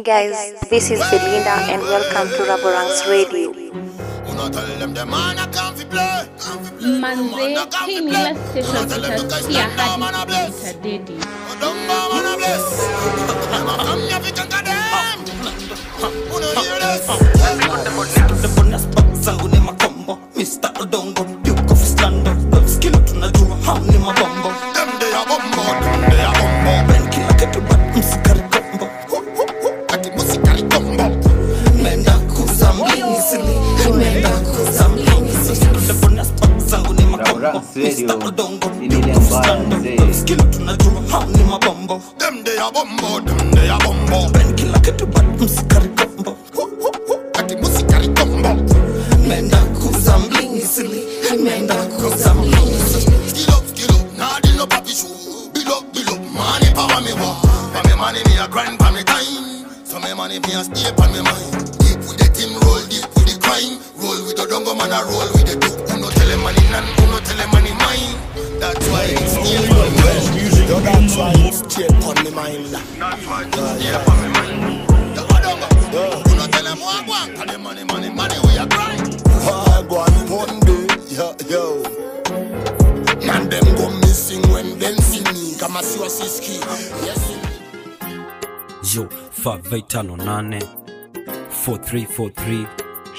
guys, this is Belinda and welcome to Raborang's Radio. Uno tell them the man a come fi play. manze hii ni ile station utasikia hadi itadedi Don't go man a bless. Them a come here fi conquer them. Uno hear this? The bonus zangu ni makombo Mr. Odongo Duke of Islando Skill tunajua hao ni mabombo Them they a bumbo, them they a bumbo. Ben kila kitu but msikari kombo Ati musikali combo. Menda kuza mlingisili Menda kuza mlingisili The bonus zangu ni makombo Raurans Radio. Mr. Odongo Ni ile Duke of mbaya Islando mzee. Skill tunajua hao ni mabombo Them they a bumbo, them they a bumbo. Ben kila kitu but msikari kombo Ati musikali combo. Menda kuza mlingisili Menda kuza mlingisili Skill up, skill up, nah deal no papi shoe. Build up, build up, money power me wa. For me money me a grind for me time. So me money me a stay on me mind. Deep with the team, roll deep with the crime. Roll with the dongo man, I roll with the duke. Uno tell him money none, uno tell him money mine. That's why it's still on me mind. Yo, that's why it's still on me mind. That's why it's still on me mind. Yo, dongo, uno tell him what want. Tell him money, money, money, we a grind. I go on Monday, yo, yo. Man, them go missing when them see me. Kama siwa siski. Yes, yo 5858 4343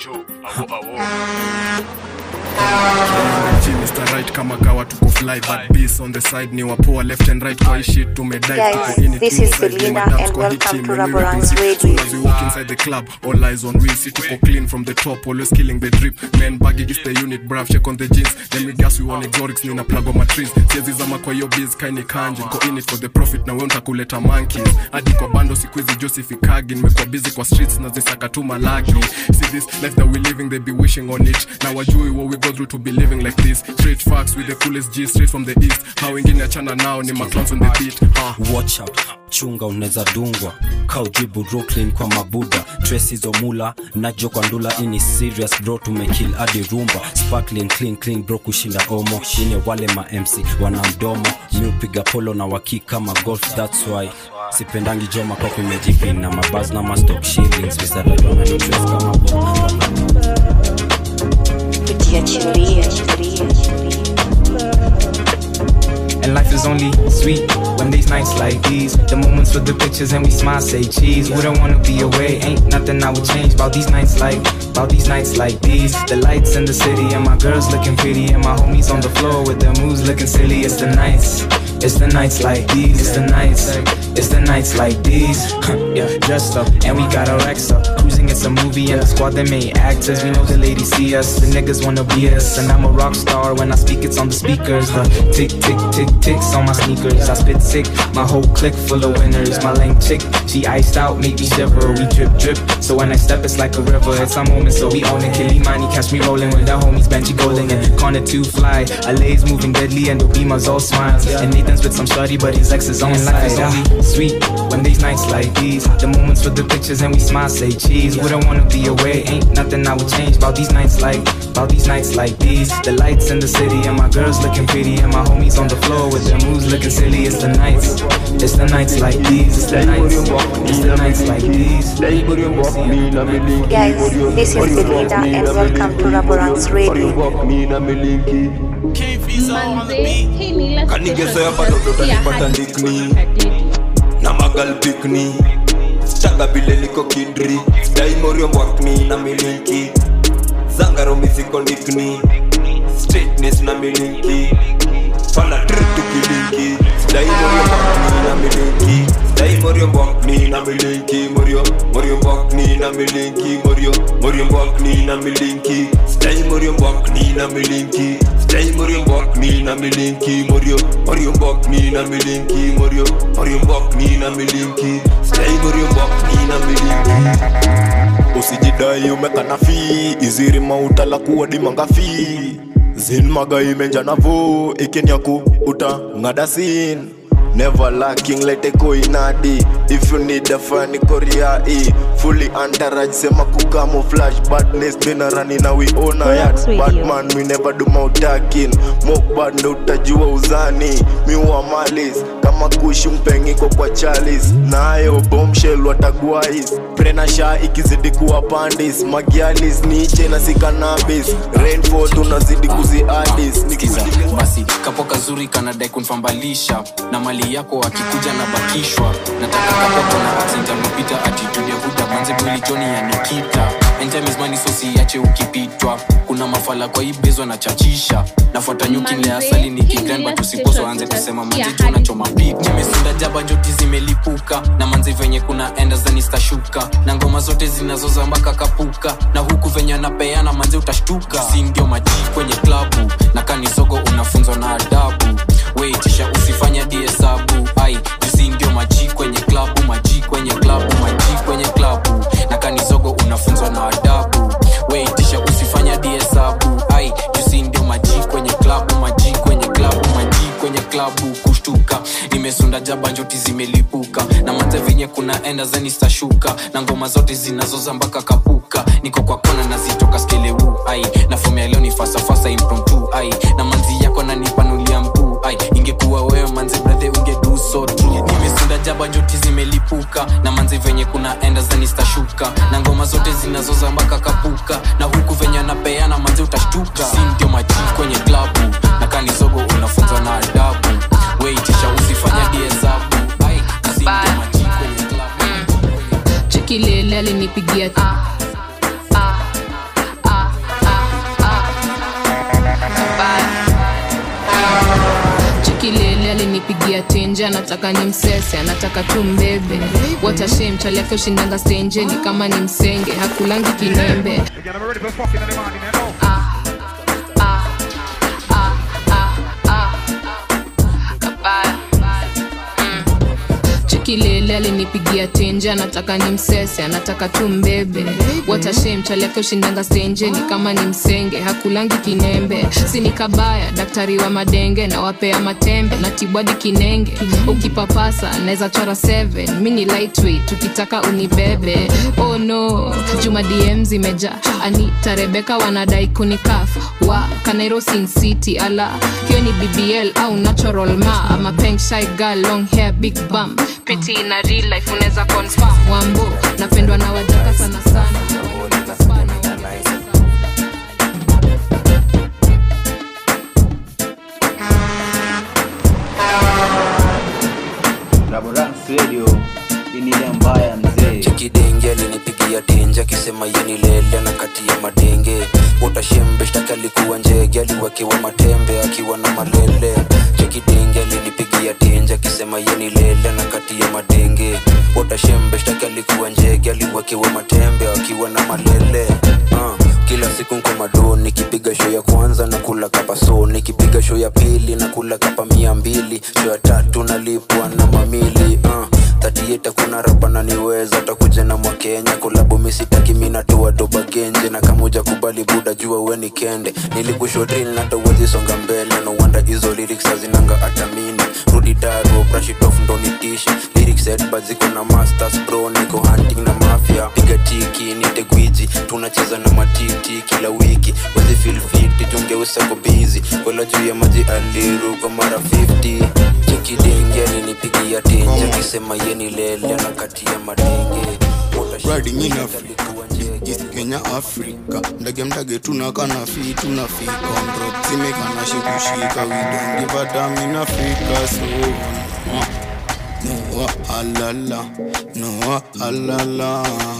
G, Mr. Right kama kawa tuko fly but beast on the side ni wapoa left and right kwa ishi tumedai Guys, tuko in it this is inside, Belinda ni madams and kwa hii welcome team, to when we Raborang's represent. Radio. So as we walk inside the club all eyes on we see tuko clean from the top always killing the drip man baggy is the unit brav check on the jeans then we gas we want exotics nina plug on my trees siezi zama kwa hiyo biz kaini kanje niko in it for the profit na wewe nitakuleta monkeys hadi kwa bando siku hizi josifikagi nimekuwa busy kwa streets na zisaka tu malaki see this life that we living they be wishing on it na wajui what we go through to be living like this straight facts with the coolest G straight from the east how wengine achana nao ni maclowns on the beat uh. watch out chunga unaweza dungwa kaujibu brooklyn kwa mabuda tresizomula najo kwa ndula ini serious bro tumekill hadi rumba sparkling clean clean bro kushinda omo ine wale ma mc wana mdomo miupiga polo na waki kama golf thats why sipendangi jo makopi mejipin na mabaz na mastock shillings visaradwananitres kama bomba Kujiachilia, And life is only sweet when these nights like these. The moments with the pictures and we smile, say cheese. Wouldn't wanna be away, ain't nothing I would change about these nights like, about these nights like these. The lights in the city and my girls looking pretty and my homies on the floor with their moves looking silly. It's the nights, it's the nights like these. It's the nights, it's the nights like these. yeah, dressed up and we got our ex up. Cruising, it's a movie and the squad they made actors. We know the ladies see us, the niggas wanna be us. And I'm a rock star when I speak, it's on the speakers. The tick, tick, tick, ticks on my sneakers. I spit sick, my whole clique full of winners. My lame chick, she iced out, make me shiver. We drip, drip. So when I step, it's like a river. It's a moment, so we own it. Kilimani, catch me rolling with the homies, Benji Golden and Connor to fly. LA's moving deadly and Obima's all smiles. And Nathan's with some shorty, but his ex is on side. Life is only sweet when these nights like these. The moments with the pictures and we smile, say cheese. Wouldn't wanna be away, ain't nothing I would change about these nights like, about these nights like these. The lights in the city and my girls looking pretty and my homies on the floor with their moves looking silly. It's the nights, it's the nights like these. It's the nights, it's the nights like these. Guys, this is Belinda and welcome to Raborang's Radio. manze hii ni ile Kanigezoea station bado utasikia utanipata hadi ndikni. itadedi na magal pikni staga vile niko kindri daimorio mbwakni na milinki zangaro misiko ndikni straightness na milinki fala tritu kilinki daimorio mbwakni na milinki daimorio mbwakni na milinki morio morio mbwakni na milinki morio morio mbwakni na milinki daimorio mbwakni na milinki daimorio mbwakni na milinki morio morio mbwakni na milinki morio morio mbwakni na milinki daimorio mbwakni na milinki usijidai umekana fi iziri mautala kuwa dimangafi zin magai menja navo ikenyaku uta ngadasin Never lacking lete koinadi If you need a funny korea e Fully entourage sema kucamouflage Badness been running na we own a yacht Relax Radio. Batman we never do mautakin Mock bad ndo utajua uzani Mi wa malis kama makushi mpengiko kwa chalis nayo bombshell watagwais prenasha ikizidi kuwa pandis magialis niche na sikanabis rainfall tunazidi kuziadis Sikiza, basi kapo kazuri kanadai kunfambalisha na mali yako akikuja na bakishwa nataka kapo na accent amepita attitude ya huda manze mwili joni ya nikita And time is money so siache ukipitwa kuna mafala kwa hii bezwa na chachisha nafuata nyuki nile asali ni kigran but usiposo anze kusema manze jo nachoma pik nimesunda jaba njoti zimelipuka na manze venye kuna enda zanistashuka na ngoma zote zinazoza mpaka kapuka na huku venye anapeana manze utashtuka si ndio maji kwenye klabu na kanisogo unafunzwa na adabu weitisha usifanya diesabu ai jusi ndio maji kwenye klabu maji kwenye klabu maji kwenye klabu na kanizogo unafunzwa na adabu weitisha usifanya diesabu ai jusi ndio maji kwenye klabu maji kwenye klabu maji kwenye klabu kushtuka nimesunda jaba njoti zimelipuka na manze venye kuna enda zanistashuka na ngoma zote zinazoza mpaka kapuka niko kwa kona nazitoka skeleu ai na fomu ya leo ni fasafasa impromptu ai na manzi yako nanipanulia mkuu ai ingekuwa wewe manzi brathe ungedu so true nimesunda jaba njoti zimelipuka na manzi venye kuna enda zanistashuka na ngoma zote zinazoza mpaka kapuka na huku venye anapeana manzi utashtuka si ndio maji kwenye klabu na kanizogo unafunzwa na adabu weitisha usifanya diesabu ai si ndio maji kwenye klabu chikilele alinipigia chikilele alinipigia tenje anataka ni msese anataka tu mbebe watashem chali yake ushindanga stenjeni kama ni msenge hakulangi kinembe Ah, ah, ah, ah, ah. Kabaya. chikilele alinipigia tenje anataka ni msese anataka tu mbebe watashem chali yake ushindanga stenjeni kama ni msenge hakulangi kinembe sini kabaya daktari wa madenge na wapea matembe na tibwadi kinenge ukipapasa naweza chora 7 mi ni lightweight ukitaka unibebe oh no juma dm zimeja anita rebeka wanadai kunikaf wa kanairo sin city ala hiyo ni bbl au natural ma ama peng shy girl long hair big bum piti na real life unaweza confirm wambo napendwa na wajaka sana sana inile mbaya mzee chekidenge alinipigia tenje akisema yeni lele na kati ya madenge utashembe shtaki alikuwa njege aliwekewa matembe akiwa na malele chekidenge alinipigia tenje akisema yeni lele na kati ya madenge utashembe shtaki alikuwa njege aliwekewa matembe akiwa na malele uh kila siku nko mado nikipiga show ya kwanza na kula kapa so nikipiga show ya pili na kula kapa mia mbili show ya tatu nalipwa na mamili uh tatieta kuna rapa naniweza takuja na mwakenya kolabu misitaki minatoa doba genje na kamuja kubali buda jua weni kende nilikushodril natawezisonga mbele no wanda hizo lyrics hazinanga atamini rudi daro brashitof ndonitishi lyrics headbad ziko na masters bro niko hunting na mafia piga tiki nite gwiji tunacheza na matiti kila wiki wezi feel fit jungeusako bizi kwela juu ya maji aliru kwa mara 50 chekidenge alinipigia tenje akisema yeni lele na kati ya madenge riding in Africa, East Kenya, Africa. Ndege mdage tunakana fi tunafika on rock zimekana shikushika we don't give a damn in Africa so uh, no halala no halala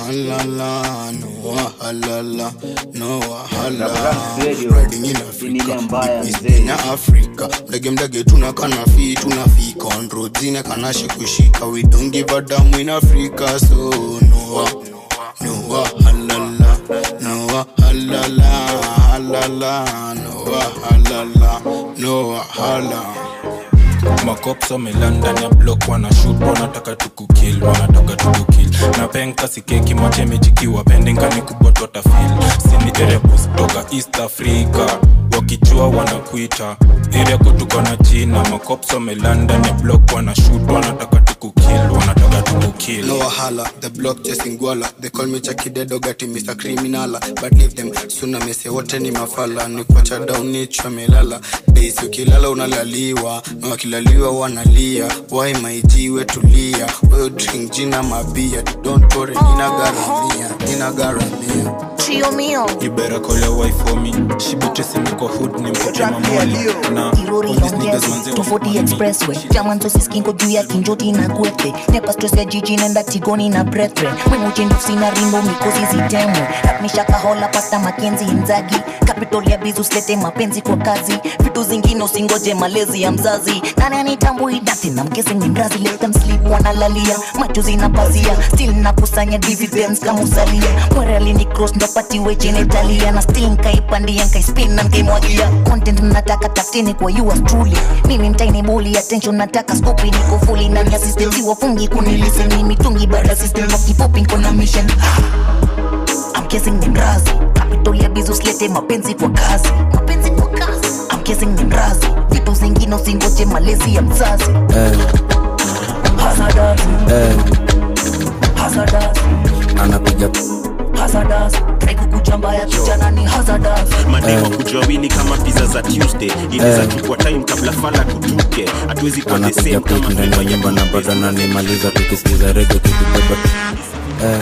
halala no halala no halala riding in Africa, East Kenya, Africa. Ndege mdage tunakana fi tunafika on road zinekana shikushika we don't give a damn in Africa so no no halala no halala halala no halala no halala makops wamelanda ya blok wanashut wanataka tukukil wanataka tukukil na penka sikeki machemejikiwa pendengani kubwa twatafil sini erebus toka east africa wakijua wanakuita area kutuko na jina makops wamelanda ya blok wanashut wanataka tukukil wanataka tukukill No wahala, the block chasing gwala They call me Chucky Dedo gati Mr. Criminala But leave them, suna mese wote ni mafala Ni kuacha down nichwa melala Days ukilala unalaliwa Na wakilaliwa wanalia Why my G we tulia Wewe drink jina mabia Don't worry, nina garamia Nina garamia Trio mio You better call your wife for me She be chasing me kwa hood ni mpate mamoli Na Irori all these niggas manze longezi wako tofauti kwa me. expressway jamanzo siskingo juu ya kinjoti na kwete nepa stress ya jiji nenda tigoni na brethren mwemuchendusi na rimbo mikosi zitemwe mishakahola pasta makenzi inzagi capital ya bizu slete mapenzi kwa kazi vitu zingine usingoje malezi ya mzazi nani anitambui dati na mkesi ni mrazi let them sleep wanalalia macho zinapazia still nakusanya dividends kama usalia mwerali ni cross ndo patiwe genitalia na still nkaipandia nkaispin na nkaimwagia content nataka tafuteni kwa yours truly mimi mtaini buli attention nataka skopi niko fully na mia system si wafungi kuniliseni mitungi baada system kwa kifupi niko na mission I'm kissing ni mrazi capital ya bizu slete mapenzi kwa kazi mapenzi kwa kazi I'm kissing ni mrazi vitu zingine usingoje malezi ya mzazi Hazardous, Eh, hazardous, anapiga hazardous. Try kukuchamba ya kijana ni hazardous. mademo kujua wini kama pizza za tuesday inaweza chukua time kabla fala tutuke hatuwezi kuwa the anapiga same pik kama ndani ya nyumba na bado nanimaliza tukisikiza rege tukibeba eh.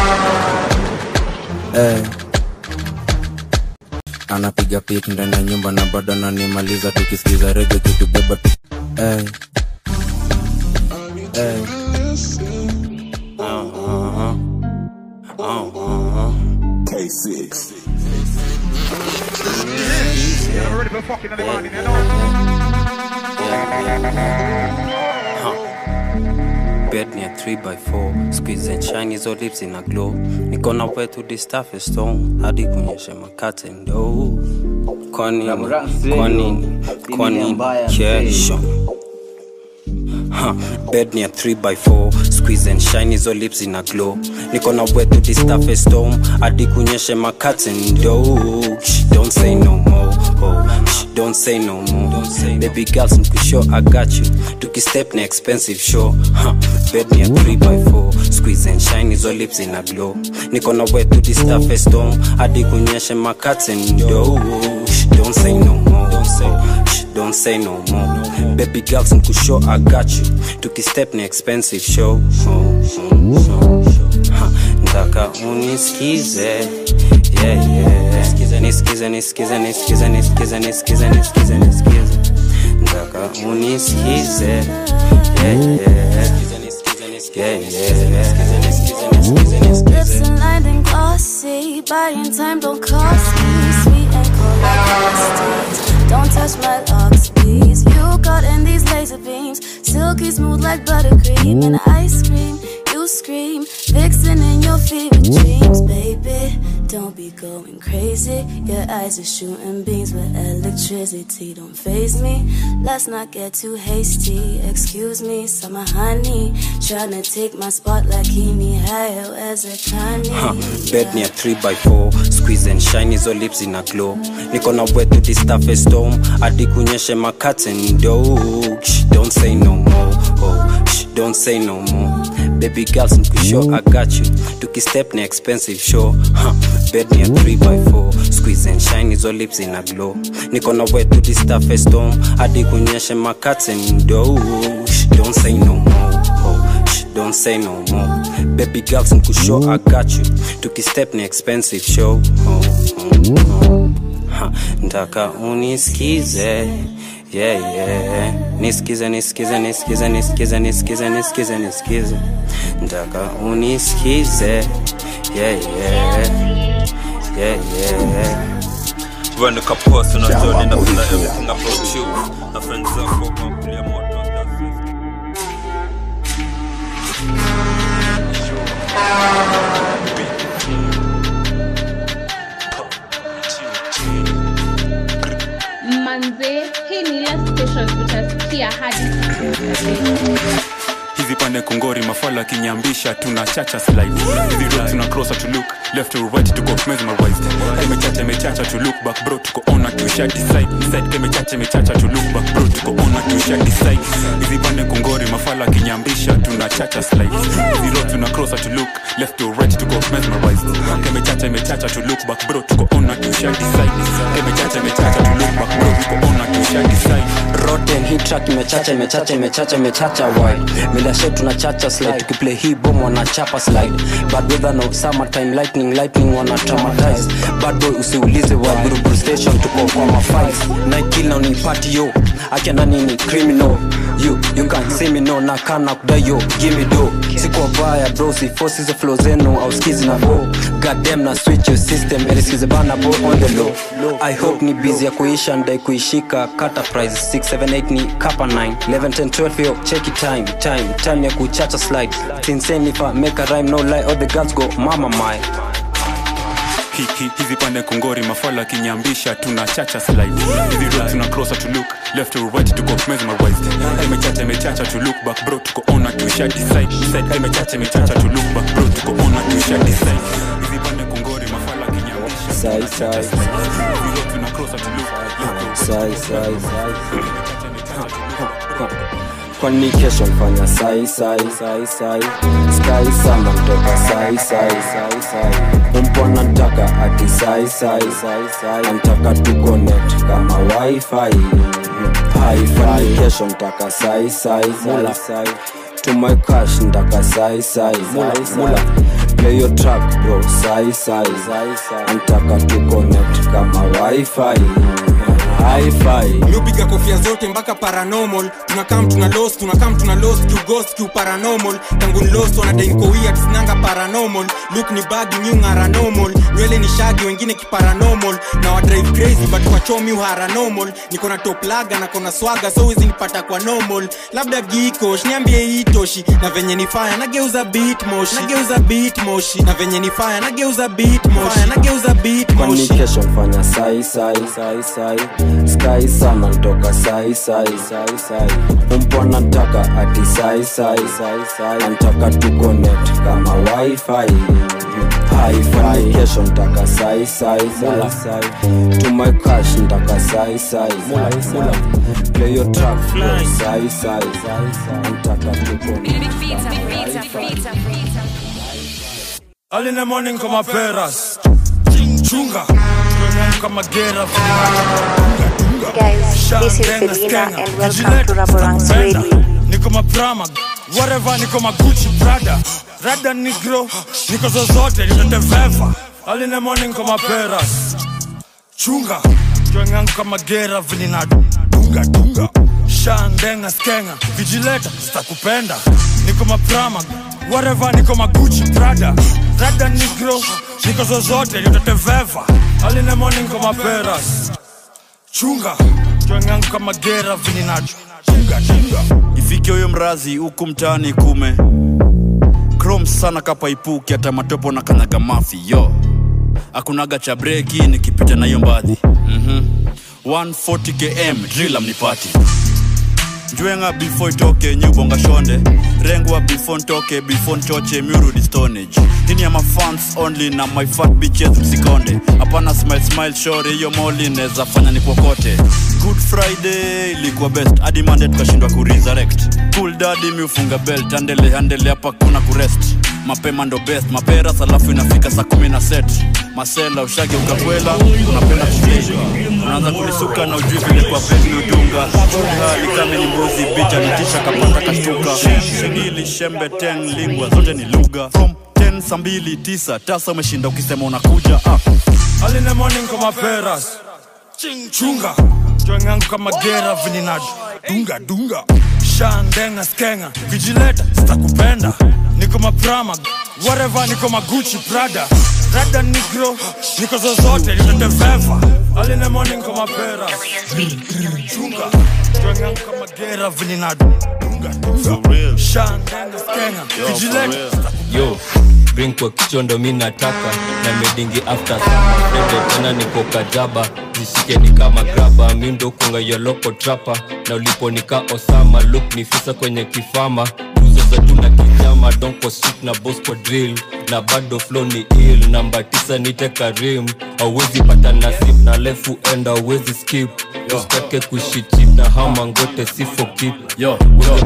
Eh. anapiga pik ndani ya nyumba na bado nanimaliza tukisikiza rege tukibeba eh. Eh. bed near 3x4 squeeze and shine hizo lips in a glow niko na way to the stuff is stone hadi kunyesha makate ndo kwa nini kwa nini kwa nini kesho Huh, bed near 3x4 squeeze and shine hizo lips in a glow niko na way to the stuff is stone hadi kunyesha makate ndo Shh, don't say no more oh, shh, don't say no more baby girl simkusho i got you tukistep na expensive show huh, bed near 3x4 squeeze and shine hizo lips in a glow niko na way to the stuff is stone hadi kunyesha makate ndo Shh, don't say no more don't say, shh, don't say no more baby girl simkusho i got you tukistep na expensive show oh, oh, oh. Ha, ndaka unisikize yeah, yeah. nisikize nisikize nisikize nisikize nisikize nisikize nisikize nisikize ndaka unisikize yeah, yeah. Yeah, yeah. Lips aligned and glossy, buying time don't cost me. Sweet and cold like pasties. Don't touch my locks, please. You got in these laser beams, silky smooth like buttercream and ice cream. You scream, vixen in your fever dreams, baby. Don't be going crazy. Your eyes are shooting beams with electricity. Don't phase me. Let's not get too hasty. Excuse me, summer honey. Tryna take my spot like Kimi Hayo as a Huh, Kanye. bed near 3x4 squeeze and shine hizo lips in a glow niko na way to the stuff is storm hadi kunyeshe makate ndo Shh, don't say no more oh, shh, don't say no more baby girl simkusho i got you tukistep na expensive show huh, bed near 3x4 squeeze and shine hizo lips in a glow niko na way to the stuff is storm hadi kunyeshe makate ndo Shh, don't say no more oh, shh, don't say no more baby girl simkusho i got you tukistep na expensive show oh, oh, oh. Ha, ndaka unisikize yeah, yeah. nisikize nisikize nisikize nisikize nisikize nisikize nisikize ndaka unisikize yeah, yeah. Yeah, yeah. Run the kapos unajua nenda kula everything about you na friends zako wamekulia moto manze hii ni ile station utasikia hadi hizi pande kongori mafala akinyambisha tuna chacha slide hizi roads tuna cross to look left to right tuko mesmerized imechacha imechacha to look back bro tuko on to share decide decide imechacha imechacha to look back bro tuko on to share decide hizi pande kongori mafala kinyambisha tuna chacha slide hizi road tuna cross to look left to right tuko mesmerized imechacha imechacha to look back bro tuko on to share decide imechacha imechacha to look back bro tuko on to share decide rotten hii track imechacha imechacha imechacha imechacha why mida show tunachacha slide tukiplay hii bomb wanachapa slide bad weather no summer time lightning lightning wana traumatize bad boy usiulize wa buruburu station tuko kwa mafights night kill na unipati yo acha nani ni criminal you you can see me no na kana kudai yo give me do sikuwa baya bro si force hizo flow zenu au skizi na go goddamn na switch your system elisikize bana bo on the low i hope ni busy ya kuisha ndai kuishika kata price 678 ni kapa 9 11 10 12 yo check it time time time ya kuchacha slide it's insane if i make a rhyme no lie all the girls go mama my hiki hizi pande kongori mafala kinyambisha tuna chacha slide hizi road tuna crosser to look left to right tuko mesmerized imechacha imechacha to look back bro tuko on to share decide decide imechacha imechacha to look back bro tuko on to share decide hizi pande kongori mafala kinyambisha sai sai hizi road tuna crosser to look sai sai kwani kesho mfanya sai sai sai sai sky sama mtoka sai sai sai sai umpona ntaka ati sai sai sai sai antaka tuconnect kama wifi hi-fi kesho mtaka sai sai mula sai to my cash ntaka sai sai sai mula play your track bro sai sai sai sai antaka tuconnect kama wifi hi-fi miupiga kofia zote mpaka paranormal tunakam tuna los tunakam tuna los kiughost kiu paranormal tangu nilost wanadainkoia sinanga paranormal luk ni bagi miungara normal nywele ni shagi wengine kiparanormal na wadrive crazy but kwa chomi uharanormal niko na top laga na kona swaga so wezi nipata kwa normal labda gikosh niambie hitoshi na venye ni faya nageuza beat moshi nageuza beat moshi na venye ni faya nageuza beat moshi nageuza beat kwani moshi kesho mfanya sai sai sai sai sky sama ntoka sai sai sai sai umpona ntaka ati sai sai sai sai antaka tuconnect kama wifi hi-fi kesho ntaka sai sai sai sai to my cash ntaka sai sai sai sai play your track bro sai sai sai sai antaka tuconnect Early in the morning kama peras chunga kama gera Guys, this is Selena and welcome to Raborang's Radio. niko maprama whatever niko maguchi brada rada nigro niko zozote niteteveva Early in the morning kama peras chunga jwengangu kama gera vinina dunga dunga shandenga skenga vijileta sitakupenda niko maprama whatever niko maguchi brada rada nigro niko zozote niteteveva Early in the morning kama peras chunga jwengangu kama gera vinina dunga dunga ifike huyo mrazi huku mtaani kume krom sana kapaipuki hata matopo na kanyaga mafi yo akunaga cha breki nikipita na hiyo mbadhi mm-hmm. 140 km drila mnipati njwenga before itoke nyubonga shonde rengwa before ntoke before nchoche miurudi stonage hini ya mafans only na my fat bitches msikonde hapana smile smile shore hiyo moli neza fanya ni kokote good friday ilikuwa best hadi mande tukashindwa kuresurrect cool dadi miufunga belt andele andele hapa kuna kurest mapema ndo best maperas alafu inafika saa kumi na set masela ushage ukakwela unapenda kupigwa unaanza kulisuka na ujui vile kwa peni udunga likame ni mbuzi bicha nitisha kapata kashtuka shigili shembe teng lingwa zote ni lugha from 10 saa mbili tisa tasa umeshinda ukisema unakuja ah. Early in the morning kama peras chunga jwengangu kama gera vinina dunga dunga shandenga skenga vijileta sitakupenda niko maprama whatever niko maguchi prada rada nigro niko zozote niteteveva Early in the morning kama peras chunga jwengangu kama gera vinina dunga dunga shandenga skenga vijileta yo drink kwa kichwa ndo mi nataka na medingi after summer Friday tena niko kajaba zishike ni kama graba mi ndo kunga ya loko trapa na ulipo nika osama look ni fisa kwenye kifama tuzo za tuna kijama donko street na bosco drill na bado flow ni ill namba tisa nite karim auwezi pata nasib na lefu enda auwezi skip usitake kushitip na hama ngote sifo kip yo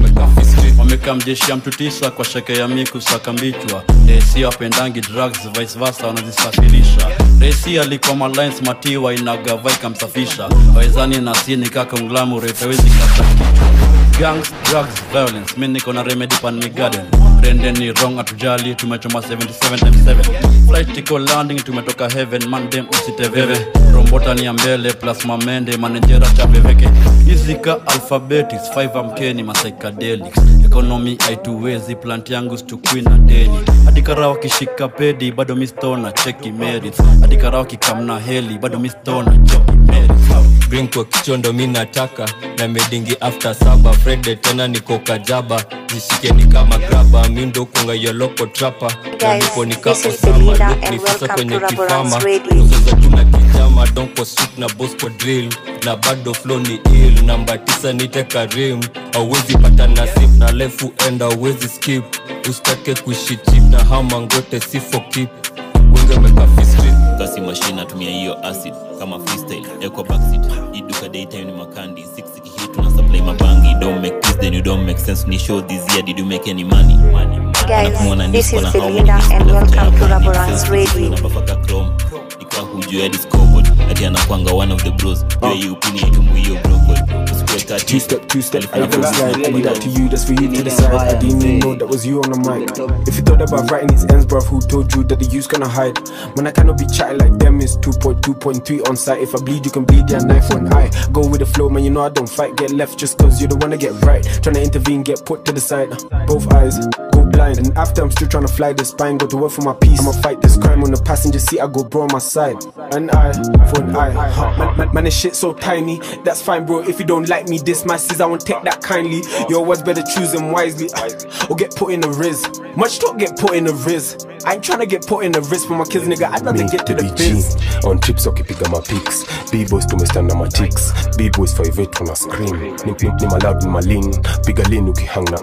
wamekaa mjeshi ya mtu tisa kwa sheke ya miku sakambichwa resi wapendangi drugs vice versa wanazisafirisha resi alikuwa malines matiwa inagava ikamsafisha wawezani na sini kaka unglamu retawezi kasakichwa gangs drugs violence mi niko na remedy pan mi garden Brenden ni wrong atujali tumechoma 77 times 7 flight iko landing tumetoka heaven mandem usiteveve rombota ni ya mbele plus mamende manejera cha veveke izika alphabetics 5 amkeni masychedelics economy aituwezi plant yangu stukwi na deni hadi karawa kishika pedi bado mistona cheki merits hadi karawa kikamna heli bado mistona cheki merits drink kwa kichondo mi nataka na medingi after saba frede tena niko kajaba zishike ni kama graba mi ndo kunga yoloko trapa na Guys, nipo nika this is osama Belinda look ni and fisa welcome kwenye to Rubber kifama Ranks Radio. uzoza tuna kijama donko suit na bosco drill na bado flow ni ill namba tisa nite karim auwezi pata nasib na lefu enda auwezi skip usitake kushitip na hama ngote sifo kip wenge mekafistri kasi mashine atumia hiyo acid kama freestyle ekwa backseat iduka daytime ni makandi 6 hit tuna supply mabangi don't make this then you don't make sense ni show this year did you make any money Guys, Anakumwona this nisco is na how many Belinda disco and left welcome to hapa, Rubber ni Ranks sense Radio. unapafaka chrome ika hujua hadi scoreboard ati anakwanga one of the bros jua hii upini itumu hiyo brokol usikue kati Two step, two step, I go slide. I leave that to you, that's for you to decide. I didn't even know that was you on the mic. If you thought about writing these ends, bruv, who told you that the you's gonna hide? When I cannot be chatting like them, it's 2.2.3 on site. If I bleed, you can bleed, yeah, knife one eye. Go with the flow, man, you know I don't fight, get left just cause you're the one to get right. Trying to intervene, get put to the side. Both eyes go blind. And after I'm still trying to fly the spine, go to work for my peace. I'ma fight this crime on the passenger seat, I go bro on my side. An eye for an eye. Man, man, man, this shit so tiny. That's fine, bro. If you don't like me, this my sis, I won't take that kindly. Your words better choose them wisely. Or get put in the riz. Much talk get put in the riz. I ain't trying to get put in the riz for my kids, nigga. I'd rather get to the biz. on trips wakipiga mapics bboys tumestanda machicks bboys 58 tuna scream ni, ni, ni malad ni malin piga lin ukihangna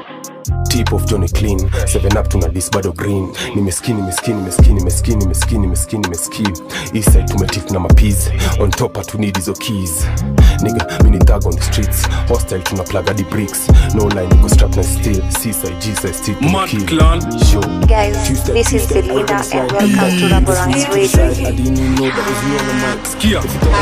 tip of johnny clean 7 up tuna dis bado green nimeskini nimeskini nimeskini nimeskini nimeskini nimeskini nimeski eastside tumetik na mapiz on top hatunid hizo keys nigga mini thug on the streets hostile tuna plug hadi bricks no line niko strap na steel seaside g-side still Mad clan. Guys, this is Belinda and welcome to Rubber Ranks Radio. I didn't even know that was you on the mic. Skia.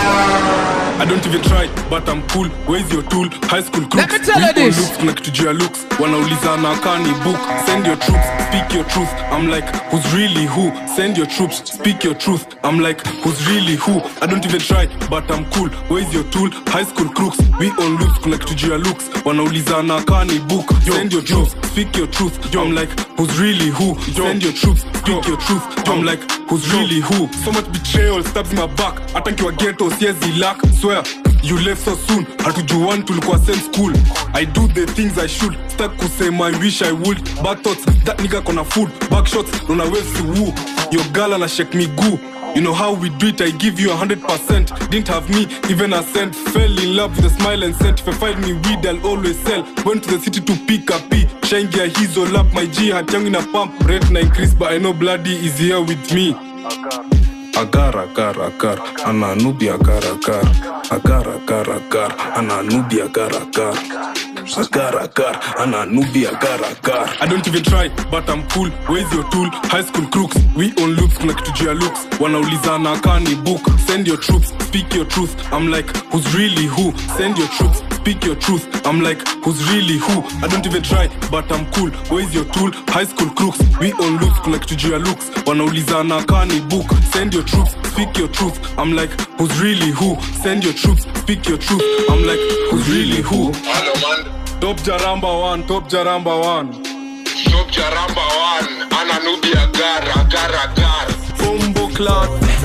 I don't even try, but I'm cool. Where's your tool? High school crooks. Let me tell you We all this. Looks, kuna kitu juu ya looks. Wanaulizana kani book. Send your troops, speak your truth. I'm like, who's really who? Send your troops, speak your truth. I'm like, who's really who? I don't even try, but I'm cool. Where's your tool? High school crooks. We on loops, kuna kitu juu ya looks. Wanaulizana kani book. Send your truth, speak your truth. I'm like, who's really who? Send your troops, speak your truth. I'm like, who's really who? So much betrayal stabs my back. Hata nkiwa ghetto siezi lack. Swear, you left so soon. Hatujuani tulikuwa same school. I do the things I should. Stuck kusema I wish I would. Back thoughts, that nigga kona food. Back shots, nona wesi woo. Your girl ana shake me goo. You know how we do it, I give you a hundred percent. Didn't have me, even a cent. Fell in love with a smile and scent. If I find me weed, I'll always sell. Went to the city to pick a P. Shine gear, he's all up. My G had young in a pump. Rate na increase, but I know bloody is here with me. agar agar agar ana nubi agar agar agar agar agar ana nubi agar agar agar agar ana nubi agar agar I don't even try, but I'm cool. Where's your tool? High school crooks. We on loops, kuna kitu juu ya looks. Wanaulizana kani book. Send your troops, speak your truth. I'm like, who's really who? Send your troops, speak your truth. I'm like, who's really who? I don't even try, but I'm cool. Where's your tool? High school crooks. We on loops, kuna kitu juu ya looks. Wanaulizana kani book. Send your troops, speak your truth. I'm like, who's really who? Send your troops, speak your truth. I'm like, who's really who? Hello, man. Top Jaramba one, top Jaramba one. Top Jaramba one, Ananubi Agar, Agar, Agar. Bombo clock.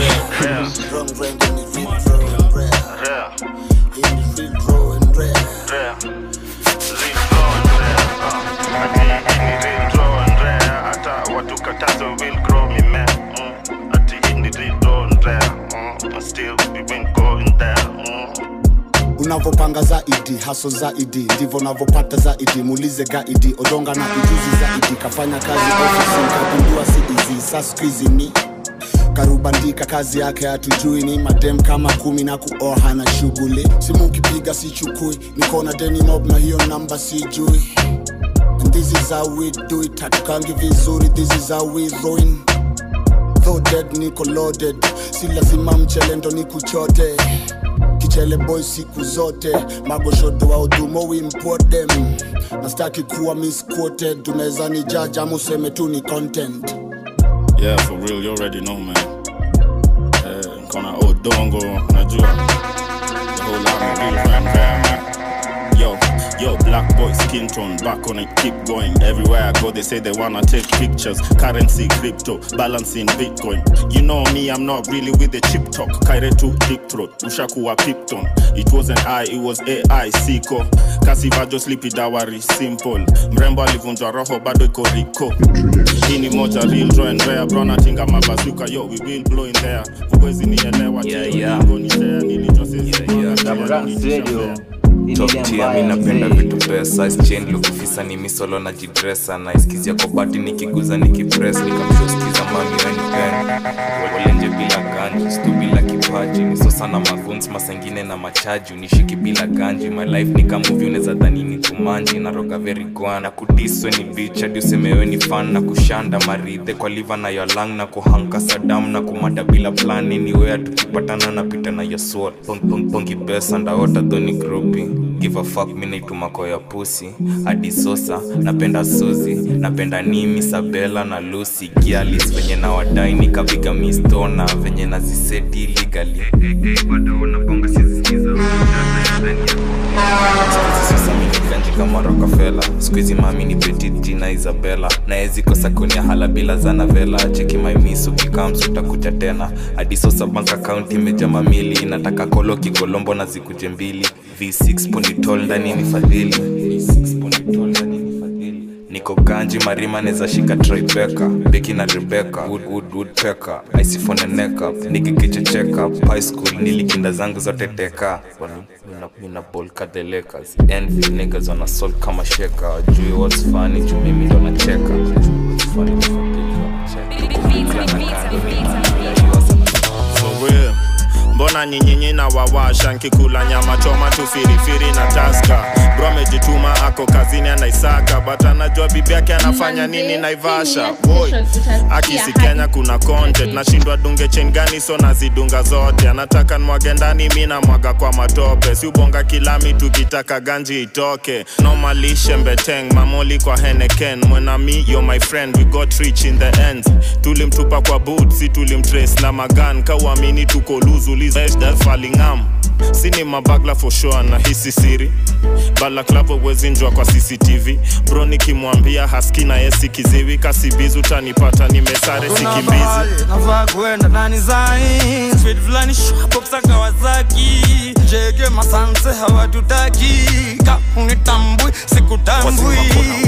unavyopanga zaidi haso zaidi ndivyo unavyopata zaidi muulize gaidi odonga na ujuzi zaidi kafanya kazi ofisi nkagundua si izi sa skuizi ni karubandika kazi yake hatujui ni madem kama kumi na kuoha na shughuli simu ukipiga sichukui nikona deni mob na hiyo namba sijui and this is how we do it hatukangi vizuri this is how we ruin though dead niko loaded si lazima mchelendo ni kuchote kichele boy siku zote magoshodo wa udhumo we import them nastaki kuwa misquoted unaweza ni judge ama useme tu ni content Yeah, for real, you already know, man. Eh, Kona Odongo, najua. The whole lot of real friend there, man. Yo, yo, black boy, skin tone, back on it, keep going. Everywhere I go, they say they wanna take pictures. Currency, crypto, balancing Bitcoin. You know me, I'm not really with the chip talk. Kaire to deep throat, ushakuwa pipton. It wasn't I, it was AI, siko. Kasivajo sleepy dawari, simple. Mrembo alivunjwa roho, bado iko riko. Hii ni moja real draw and rare, bro natinga mabazuka, yo, we will blow in there. Huwezi nielewa, Yeah, tio, yeah. niko ni share, nilijua sisi Top tier, mi napenda vitu pesa chain lukufisa ni misolo na jidresa na iskizia kwa bati nikiguza nikipres nikamshoskiza mami wenipenda walenje bila ganji stu bila kipaji nisosa na maguns masengine na machaji unishiki bila ganji my life ni kamuvi unaweza dhani ni tumanji na roga very gwan na kudiswe ni bitch hadi usemewe ni fan na kushanda maridhe kwa liva na yolang na kuhanka sadam na kumada bila plan anywhere tukipatana napita na yoswat pong, pong, pongi pesa ndaota dhoni grupi give a fuck mi naitumako ya pusi hadi sosa napenda suzi napenda nimi sabela na lusi gialis venye na wadai nikapiga mistona venye naziseti iligali sasa minikanji kama rokafela skuizi mami ni petit jina isabela naezi kosa kunia hala bila zana vela cheki maimisu kikams utakuja tena hadi sosa bank account imeja mamili nataka kolo kikolombo na zikuje mbili v6 ponitol ndani ni fadhili niko ganji marima neza shika tribeka beki na rebeka wood, wood, wood peka isifone nekap nikikichecheka high school nilikinda zangu zote teka Wana- mina, mina ball ka the lakers envy niggas wana sol kama sheka jui what's funny juu mimi ndo nacheka What's funny, For real. mbona nyinyinyi na wawasha nkikula nyama choma tu firifiri na taska bro amejituma ako kazini anaisaka but anajua bibi yake anafanya nini naivasha boy akisi kenya kuna content nashindwa dunge chain gani so nazidunga zote anataka nwage ndani mi namwaga kwa matope si ubonga kilami tukitaka ganji itoke nomalishe mbeteng mamoli kwa heneken mwenami yo my friend we got rich in the end tulimtupa kwa boot si tulimtrace na magan kauamini tuko luzulizfalingam sini mabagla for sure na hisi siri balaklavo wezinjwa kwa cctv bro nikimwambia haski na yesi kiziwi kasibizi utanipata nimesare Kuna sikimbizi mahali nafaa kuenda nani zai speed fulani shapoksa kawasaki jege masanse hawatutaki ka unitambui sikutambui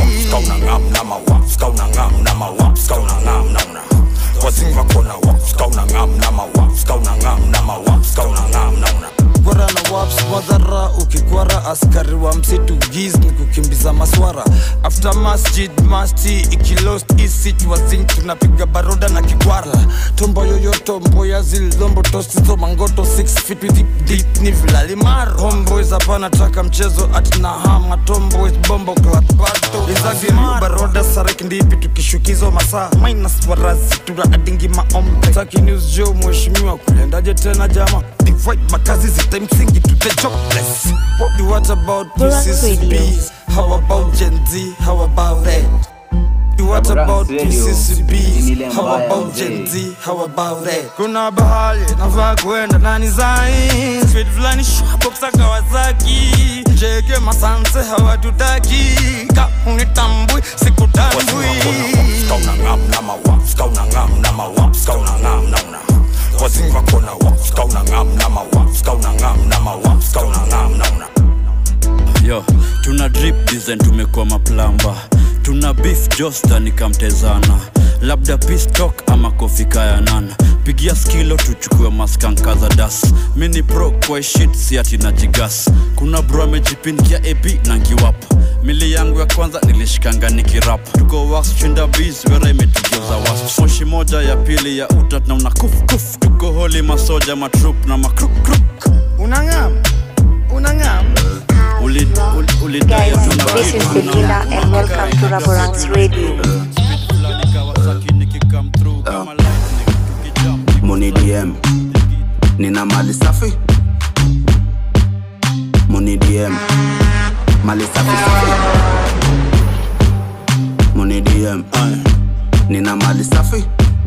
kwara na waps madhara ukikwara askari wa msitu giz ni kukimbiza maswara after masjid masti ikilost isitwazin tunapiga baroda na kikwara tombo yoyoto mboya zilombo tosizo mangoto 6 feet with deep, deep ni vilalimaro homeboys hapana taka mchezo atina hama tomboys bombo klatbato izagiriu baroda sarek ndipi tukishukizwa masaa minus warazi tuna adingi maombe taki news jo mheshimiwa kulendaje tena jama divide makazi zita msingi to the jobless what about PCCB how about Gen Z how about that What about PCCB? How about Gen Z? How about that? Kuna bahali nafaa kuenda nani zai Speed fulani shapoksa Kawasaki Jeke masanse hawatutaki Ka unitambui sikutambui yo tuna drip design tumekuwa maplamba tuna beef josta nikamtezana labda pistok ama kofika ya nana pigia skilo tuchukue maskanka za das mini pro kwa shit si ati na jigas kuna bro amejipindia ep na ngiwap mili yangu ya kwanza nilishikanga nikirap tuko wax chinda bis wera imetugeuza was moshi moja ya pili ya uta tunauna kuf kuf tuko holi masoja matrup na makruk unangam unangam Guys, this is Belinda and welcome to Raborang's Radio. Muni DM nina mali safi Muni DM mali safi safi Muni DM ay. nina mali safi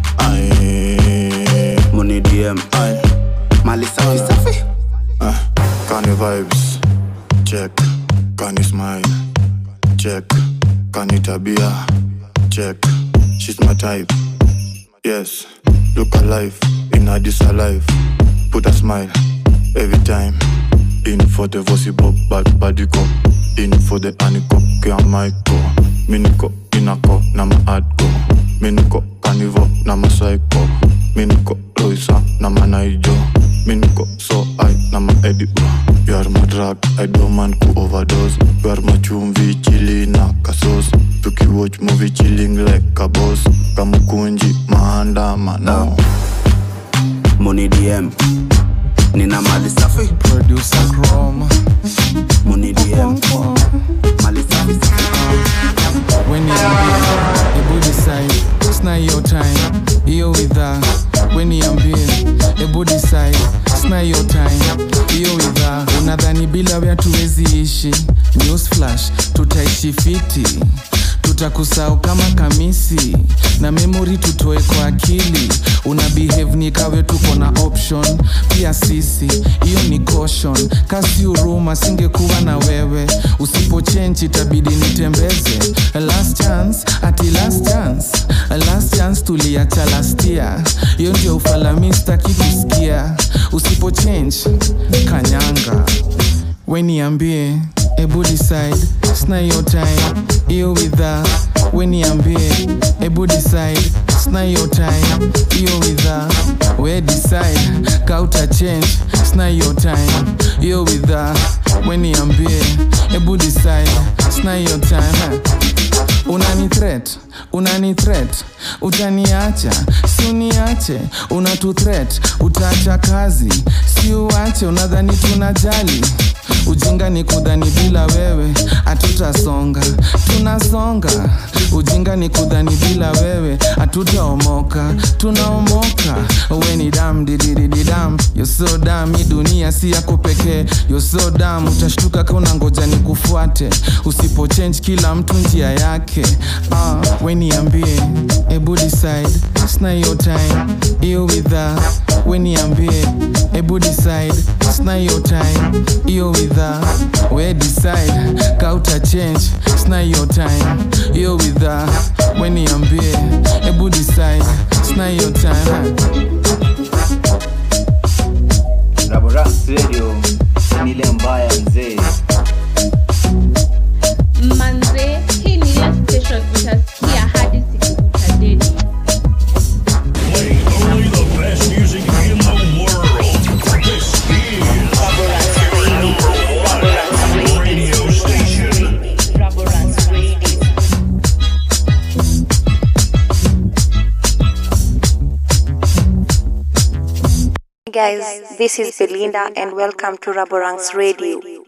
ay. Muni DM ay. mali safi safi Uh, Kani vibes, check. Kani smile, check. Kani tabia, check. She's my type, yes. Look alive, in her this alive. Put a smile, every time. In for the voice bob, bad body go. In for the aniko, kia maiko. Miniko, inako, na ma adko. Miniko, kanivo, na ma psycho. Miniko, Loisa, na ma naijo. Miniko, so I, na ma edibo. You are my drug, I don't man ku overdose. You are my chumvi, chili na kasos. Tuki watch movie chilling like a boss. Kamukunji, maandamano. Muni DM nina mali safi producer chrome Muni DM mali safi safi when niambie ebu decide sna hiyo time hiyo widha we niambie ebu decide sna hiyo time hiyo widha unadhani bila wea tuwezi ishi news flash tutaishi fiti tutakusahau kama kamisi na memori tutoe kwa akili una behave ni kawe tuko na option pia sisi hiyo ni caution kasi huruma singekuwa na wewe usipochenji itabidi nitembeze last chance ati last chance last chance tuliacha lastia hiyo ndio ufalamista kikusikia usipochange kanyanga weniambie ebu decide sna hiyo time hiyo widha weniambie ebu decide sna hiyo time hiyo widha we decide kauta change sna hiyo time hiyo widha weniambie ebu decide sna hiyo time unani threat unani threat utaniacha si uniache unatu threat utaacha kazi si uache unadhani tunajali ujinga ni kudhani bila wewe hatutasonga tunasonga ujinga ni kudhani bila wewe hatutaomoka tunaomoka we ni dam dididididam yoso dam hii dunia si yako pekee yoso dam utashtuka kauna ngoja ni kufuate usipo change kila mtu njia yake uh, we niambie ebu decide sna hiyo time hiyo widha we niambie ebu decide sna hiyo time hiyo widha we decide kauta change sna hiyo time hiyo widha we niambie ebu decide sna hiyo time Raboras Radio ni ile mbaya mzee. manze hii ni ile station utasikia hadi siku utadedi Only the best music in the world. This is number one radio station. Guys, this is Belinda and welcome to Raborang's Radio.